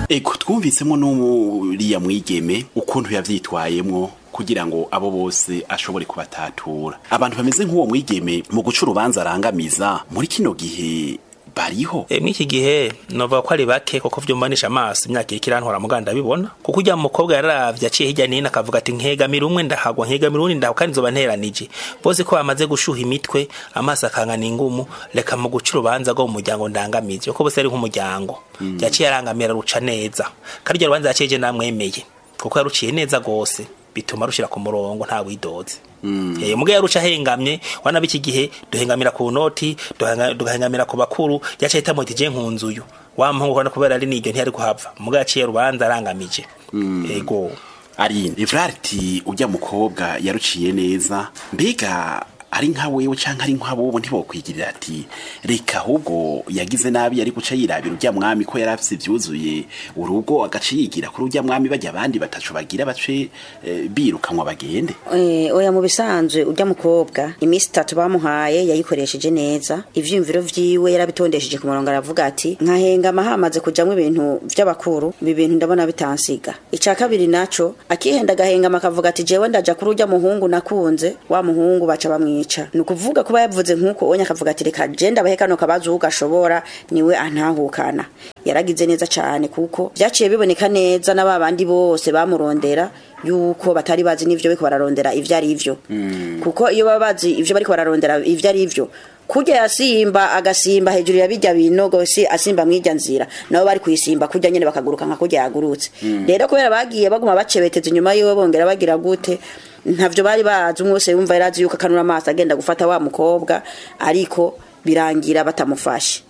ego twumvisemo n'uriya mwigeme ukuntu yavyitwayemwo kugira ngo abo bose ashobore kubatatura abantu bameze nk'uwo mwigeme mu guca urubanza arangamiza muri kino gihe bariho E, mw'iki gihe novuga ko ari bake kuko vyumbanisha amaso imyaka iriko irantwara muganda bibona kuko ujya mukobwa yararavye aciye hirya nino akavuga ati nkegamira umwe ndahagwa nkegamira uwundi ndahagwa kandi nzoba nteranije bose ko bamaze gushuha imitwe amaso akangana ingumu reka mu guca urubanza rwo mu muryango ndangamizi kuko bose ari nk'umuryango yaciye arangamira ruca neza kandi iryo rubanza yaciye je namwemeye kuko yaruciye neza gose bituma rushira ku murongo nta widoze Eh muga yaruca hengamye wana biki gihe duhengamira ku noti duhanga- duhengamira ku bakuru yaca hita muti je nkunzuyu wa mpungu kana kubera ari niryo ntiyari kuhava muga yaciye rubanza arangamije ego ari ivrariti ujya mukobwa yaruciye neza mbega ari nka wewe canke ari nka bobo ntibokwigirira ati reka ahubwo yagize nabi yari guca yirabira ujya mwami ko yarafise ivyuzuye urugo agaca yigira kuri ujya mwami bajya abandi batacu bagira bace eh, birukanwa bagende Eh, oya mu bisanzwe urya mukobwa iminsi itatu bamuhaye yayikoresheje neza ivyiyumviro vyiwe yarabitondesheje ku murongo aravuga ati nkahengama hamaze kujamwo ibintu vy'abakuru ibi bintu ndabona bitansiga ica kabiri naco akihenda agahengama akavuga ati jewe ndaja kuri urya muhungu nakunze wa muhungu baca bamwica ni ukuvuga kuba yavuze nk'uko onya akavuga ati reka je ndabahe kano kabazo ugashobora niwe antahukana yaragize neza cane kuko vyaciye biboneka neza na babandi bose bamurondera yuko batari bazi n'ivyo bariko bararondera ivyo ari vyo kuko iyo baba bazi ivyo bariko bararondera ivyo ari vyo kurya yasimba agasimba hejuru ya bijya binogo si asimba mwirya nzira nabo bari kuyisimba kurya nyene bakaguruka nka kurya yagurutse rero kubera bagiye baguma bacebeteza inyuma yiwe bongera bagira gute ntavyo bari bazi umwe wese yumva yarazi yuko akanura amaso agenda gufata wa mukobwa ariko birangira batamufashe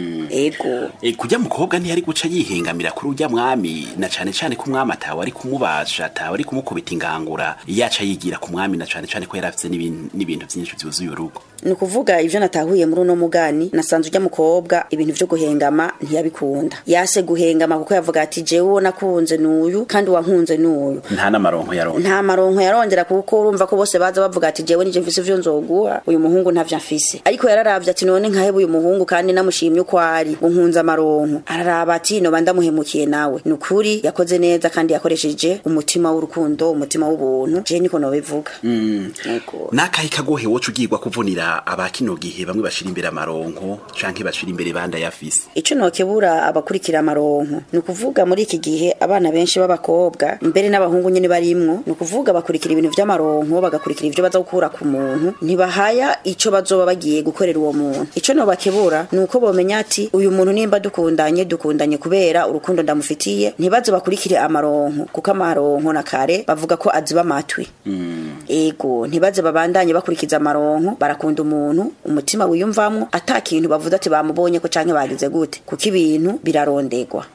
ego E, kujya mukobwa ntiyari guca yihengamira kuri ujya mwami na cane cane ko umwami atawe ari kumubasha atawe ari kumukubita ingangura yaca yigira ku mwami na cane cane ko yari afise n'ibin- n'ibintu vyinshi vyuzuye urugo ni ukuvuga ivyo natahuye muri uno mugani nasanze urya mukobwa ibintu vyo guhengama ntiyabikunda yase guhengama kuko yavuga ati jewe uwo nakunze n'uyu kandi wankunze n'uyu nta n'amaronko yaronka nta maronko yarongera kuko urumva ko bose baza bavuga ati jewe nije mfise ivyo nzoguha uyu muhungu ntavyo mfise ariko yararavye ati none nkaheba uyu muhungu kandi namushimye uko ari unkunze amaronko araraba ati noba ndamuhemukiye nawe ni ukuri yakoze neza kandi yakoresheje umutima w'urukundo umutima w'ubuntu je niko nobivuga Ego. n'akahe kagohe woca ugirwa kuvunira abakino gihe bamwe bashira imbere amaronko canke bashira imbere banda yafise ico nokebura abakurikira amaronko ni ukuvuga muri iki gihe abana benshi b'abakobwa mbere n'abahungu nyene barimwo ni ukuvuga bakurikira ibintu vy'amaronko bagakurikira ivyo baza gukura ku muntu ntibahaya ico bazoba bagiye gukorera uwo muntu ico nobakebura ni uko bomenya ati uyu muntu nimba dukundanye dukundanye kubera urukundo ndamufitiye ntibaze bakurikire amaronko kuko amaronko na kare bavuga ko aziba amatwi ego ntibaze babandanye bakurikiza amaronko barakunda umuntu umutima wiyumvamwo ata kintu bavuze ati bamubonye ko canke bagize gute kuko ibintu birarondegwa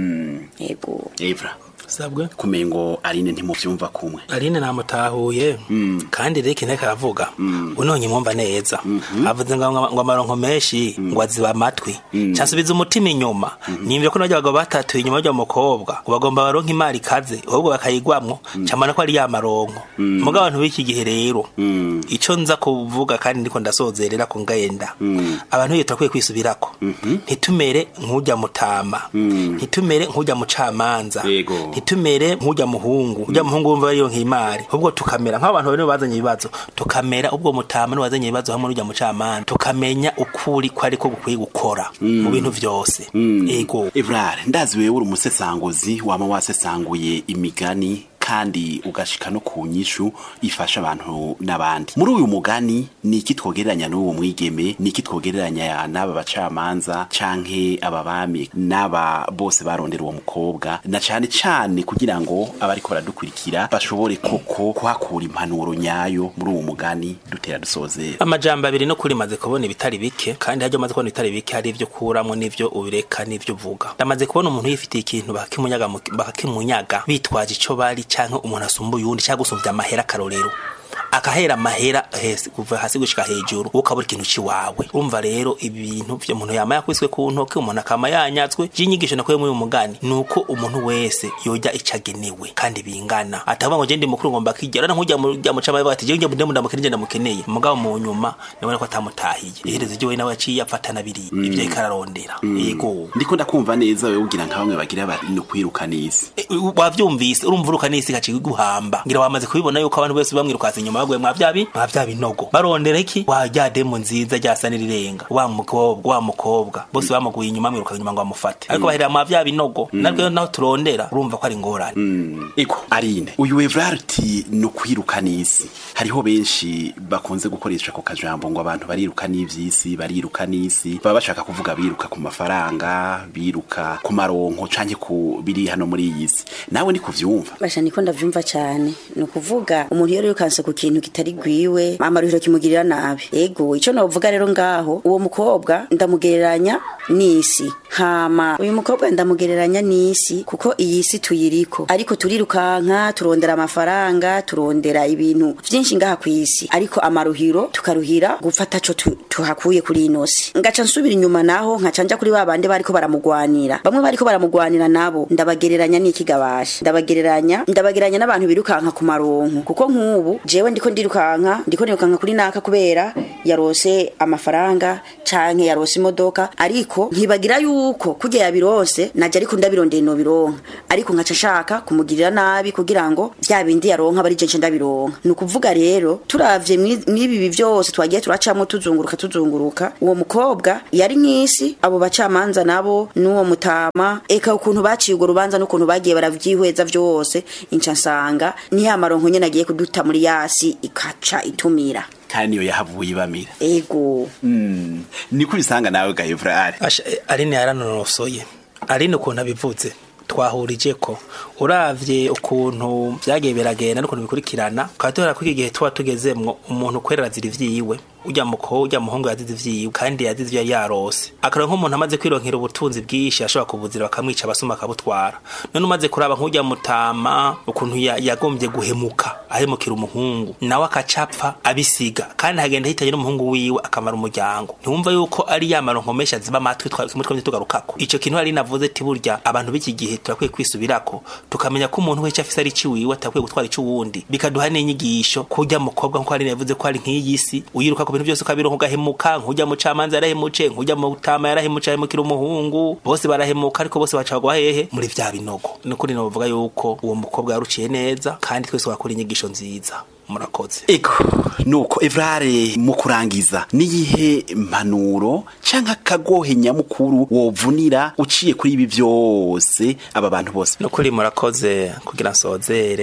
ego evra sabwe kumengo arine ntimuvyumva kumwe Aline namutahuye kandi rero ikintu ariko aravuga unonye mwumva neza avuze ngo ngo amaronko menshi ngo aziba amatwi cansubiza umutima inyuma nimvye ko n'abagabo bagabo batatu inyuma y'uwo mukobwa ngo bagomba baronka imari ikaze ahubwo bakayigwamwo camana ko ari ya maronko muga abantu b'iki gihe rero ico nza kuvuga kandi ndiko ndasozerera ko ngenda abantu iyo turakwiye kwisubirako ntitumere nk'ujya mutama ntitumere nk'ujya mucamanza Yego. ntitumere nk'ujya muhungu ujya muhungu wumva ariyo nk'imari ahubwo tukamera nk'abantu bari bazanye ibibazo tukamera ubwo mutama n'uwazanye ibibazo hamwe n'ujya mucamanza tukamenya ukuri ko ariko gukwiye gukora mu bintu vyose ego evrare ndazi wewe uri umusesanguzi wama wasesanguye imigani kandi ugashika no ku nyishu ifasha abantu n'abandi muri uyu mugani ni iki twogereranya n'uwo mwigeme ni iki twogereranya n'aba bacamanza canke aba bami n'aba bose barondera uwo mukobwa na cane cane kugira ngo abariko baradukurikira bashobore koko kuhakura impanuro nyayo muri uwo mugani dutera dusozera amajambo abiri no kuri maze kubona ibitari bike kandi haryo maze kubona ibitari bike hari ivyo kuramwo n'ivyo ubireka n'ivyo uvuga ndamaze kubona umuntu yifitiye ikintu bakakimunyaga mu- bakakimunyaga bitwaje ico bari canke umuntu asumba uyundi cyangwa gusumvya amahera akarorero akahera amahera hesi kuva hasi gushika hejuru ukabura ikintu ciwawe urumva rero ibintu vyo umuntu yama yakwiswe ku ntoke umuntu akama yanyatswe j'inyigisho nakuye muri uyu mugani nuko umuntu wese yoja icagenewe kandi bingana atavuga ngo je ndi mukuru ngomba kigera na nkujya mu jya mucama bati je njye ndamukeneye ndamukeneye mugabo mu nyuma nabona ko atamutahiye iherezo ryo we nawe yaciye afatana biri ivyo ikararondera yego ndiko ndakumva neza wewe ugira nka bamwe bagira bati no kwiruka n'isi E, u- wavyumvise urumva uruka n'isi gaciye guhamba ngira wamaze kubibona yuko abantu bose bamwirukaza inyuma baguye mwa vyabi mwa vya binogo barondera iki wa rya demo nziza ryasa n'irirenga wa mukobwa wa mukobwa bose bamuguye inyuma mwiruka inyuma ngo bamufate ariko bahera mwa vya binogo narwo naho turondera urumva ko ari ingorane eko arine uyu Evrard uti no kwiruka n'isi hariho benshi bakunze gukoresha ako kajambo ngo abantu bariruka n'ivy'isi bariruka n'isi baba bashaka kuvuga biruka ku mafaranga biruka ku maronko canke ku biri hano muri iyi si nawe ni kuvyumva basha niko ndavyumva cyane ni ukuvuga umuntu iyo yirukanse ku kintu kitari gwiwe amaruhiro kimugirira nabi ego ico novuga rero ngaho uwo mukobwa ndamugereranya n'isi hama uyu mukobwa ndamugereranya n'isi kuko iyi si tuyiriko ariko turirukanka turondera amafaranga turondera ibintu vyinshi ngaha kw'isi ariko amaruhiro tukaruhira gufata co tu- tuhakuye kuri ino si ngaca nsubira inyuma naho nkaca nja kuri ba bandi bariko baramugwanira bamwe bariko baramugwanira nabo ndabagereranya n'ikigabasha ndabagereranya ndabagereranya n'abantu birukanka ku maronko kuko nk'ubu jewe ndiko ndirukanka ndiko nirukanka kuri naka kubera yarose amafaranga canke yarose imodoka ariko nkibagira yuko kurya yabironse naje ariko ndabirondeye no bironka ariko nkaca nshaka kumugirira nabi kugira ngo vya bindi yaronka bari je nce ndabironka ni ukuvuga rero turavye mwi- mwibi vyose twagiye turacamwo tuzunguruka tuzunguruka uwo mukobwa yari nk'isi abo bacamanza nabo n'uwo mutama eka ukuntu baciye urwo rubanza n'ukuntu bagiye baravyihweza vyose inca nsanga ni ya maronko nyene agiye kuduta muri yasi ikaca itumira kandi niyo yahavuye ibamira ego Mm. niko ubisanga nawe ga Evrard Asha, eh, aline yaranonosoye aline ukuntu abivuze twahurije ko uravye ukuntu vyagiye biragenda n'ukuntu bikurikirana ukaba tubona ko iki gihe tuba tugezemwo umuntu kwerera zira ivyiwe urya muko urya muhungu yazize ivyiwe kandi yazize ivyo yari yarose akarora nk'umuntu amaze kwironkera ubutunzi bwinshi ashobora kubuzira bakamwica abasuma akabutwara none umaze kuraba nk'urya mutama ukuntu ya- yagombye guhemuka ahemukira umuhungu nawe akacapfa abisiga kandi hagenda hitanye n'umuhungu wiwe akamara umuryango ntiwumva yuko ari ya maronko menshi aziba amatwi twa- kimwe twamye tugarukako ico kintu hari navuze ati burya abantu b'iki gihe turakwiye kwisubirako tukamenya ko umuntu wese afise ari ciwiwe atakwiye gutwara ic'uwundi bikaduha n'inyigisho kurya mukobwa nkuko hari yavuze ko ari nk'iyi si uyiruka ku bintu byose ukabironka ugahemuka nk'urya mucamanza yarahemutse nk'urya mutama yarahemutse ahemukira umuhungu bose barahemuka ariko bose bacagwa hehe muri vya binogo nukuri novuga yuko uwo mukobwa yaruciye neza kandi twese wakora inyigisho nziza murakoze eko nuko Evrard mu kurangiza niyihe mpanuro canke akagohe nyamukuru wovunira uciye kuri ibi vyose aba bantu bose nukuri murakoze kugira nsozere